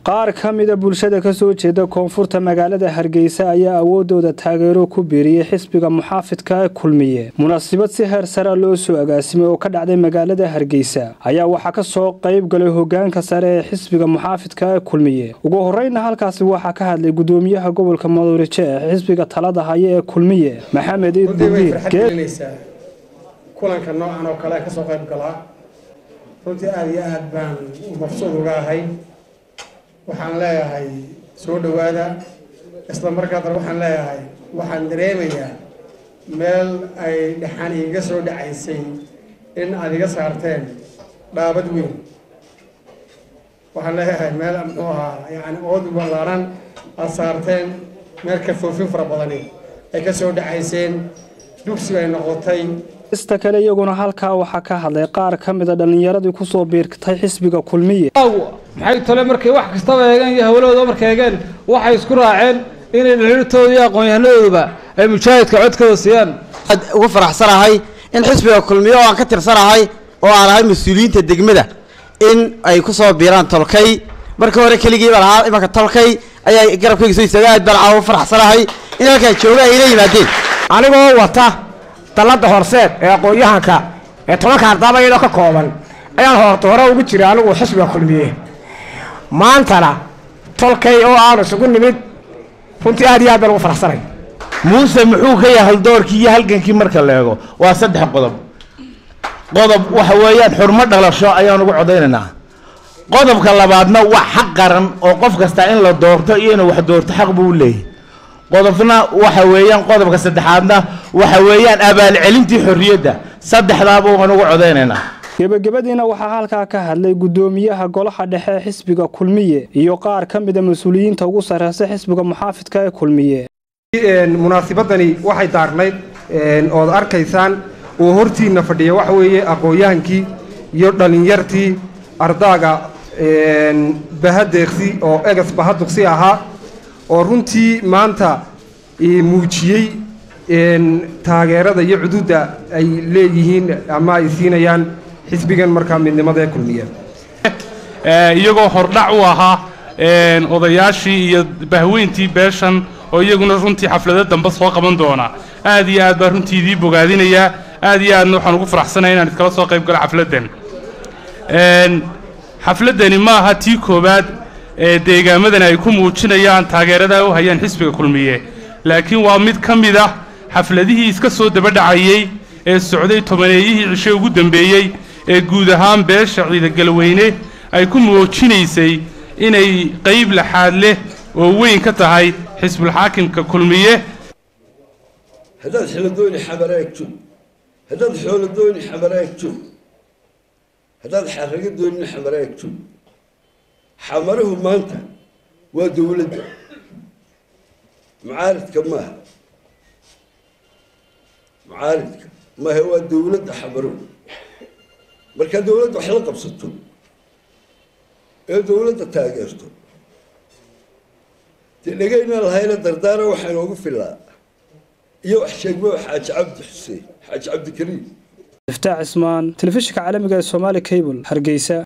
qaar ka mida bulshada kasoo jeeda koonfurta magaalada hargeysa ayaa awoodooda taageero ku biiriyey xisbiga muxaafidka ee kulmiye munaasabad si heer sare loo soo agaasimay oo ka dhacday magaalada hargeysa ayaa waxaa kasoo qayb galay hogaanka sare ee xisbiga muxaafidka ee kulmiye ugu horeyna halkaasi waxaa ka hadlay gudoomiyaha gobolka maduurice ee xisbiga talada haya ee kulmiye maxamed iid bugiir kulanka noocan oo kale kasoo qayb galaa runtii aada iyo aada baan mabsuud uga ahay waxaan leeyahay soo dhowaada isla markaadana waxaan leeyahay waxaan dareemayaa meel ay dhexaan iiga soo dhacaysay in aada iga saarteen dhaabad weyn waxaan leeyahay meel muxuu ahaa yani ood ballaaran aada saarteen meel ka foofin fara badani ay ka soo dhacayseen dugsi ay noqotay ista kale iyaguna halkaa waxaa ka hadlay qaar ka mida dhallinyaradii kusoo biirtay xisbiga kulmiye maxay tole markay wax kastaba eegeen iyo hawlahooda markay eegeen waxay isku raaceen inay dhaliirtooda iyo aqoon-yahanadooduba ay mujaahidka codkooda siiyaan aad ugu faraxsanahay in xisbiga kulmiye oo aan ka tirsanahay oo aan ahay mas-uuliyiinta degmada in ay kusoo biiraan tolkay markii hore keligii baan ahaa imanka tolkay ayaa garabkayga soo istaaga aad baan caawa u faraxsanahay in halkaa jooga ay la yimaadeen anigoo wata dallada horseed ee aqoon-yahanka ee tobanka ardaaba iyadoo ka kooban ayaan horta hore ugu jira anigu xisbiga kulmiye maantana tolkay oo aanu isugu nimid runtii aad iyo aad baan ugu faraxsanay muuse muxuu ka yahay haldoorkii iyo halgankii marka la eego waa saddex qodob qodob waxa weeyaan xurmo dhalasho ayaan ugu codaynaynaa qodobka labaadna waa xaq qaran oo qof kasta in la doorto iyo inuu wax doorto xaq buu u leeyahy qodobna waxa weeyaan qodobka saddexaadna waxa weeyaan abaalcelintii xorriyadda saddexdaaba waan ugu codaynaynaa gebagabadiina waxaa halkaa ka hadlay gudoomiyaha golaha dhexe ee xisbiga kulmiye iyo qaar ka mida mas-uuliyiinta ugu sarreysa xisbiga muxaafidka ee kulmiye munaasibadani waxay daarnayd ood arkaysaan oo hortiina fadhiya waxa weeye aqoon-yahankii iyo dhallinyartii ardaaga bahadeeqsi oo egas bahaduqsi ahaa oo runtii maanta muujiyey taageerada iyo cududa ay leeyihiin ama ay siinayaan xisbigan markaa midnimada ee kulmiya iyagoo hordhac u ahaa odayaashii iyo bahweyntii beeshan oo iyaguna runtii xaflado dambe soo qaban doona aad iyo aad baa runtii idii bogaadinayaa aad iyo aadna waxaan ugu faraxsanaya inaan iskala soo qayb galo xafladdan xafladdani ma aha tii koowaad ee deegaamadan ay ku muujinayaan taageerada u hayaan xisbiga kulmiye laakiin waa mid ka mid ah xafladihii iska soo dabadhacayey ee socday tobaneeyihii cishe ugu dambeeyey ee guud ahaan beesha ciidagalweyne ay ku muujinaysay inay qayb laxaad leh oo weyn ka tahay xisbulxaakimka kulmiye haddaad xiladooni xabaraag joog haddaad xooladooni xabaraag joog haddaad xaraga doonina xamaraag joog xamaruhu maanta waa dowladda mucaaridka maaha mucaaridka maaha waa dowladda xamaruhu markaa dowladda wax la qabsato ee dowladda taageerto dee dhegayna lahayna dardaara waxaa inoogu filaa iyo wax sheegmo xaaji cabdi xuseen xaaji cabdikariim iftaax cismaan telefishinka caalamiga ee somaali cable hargeysa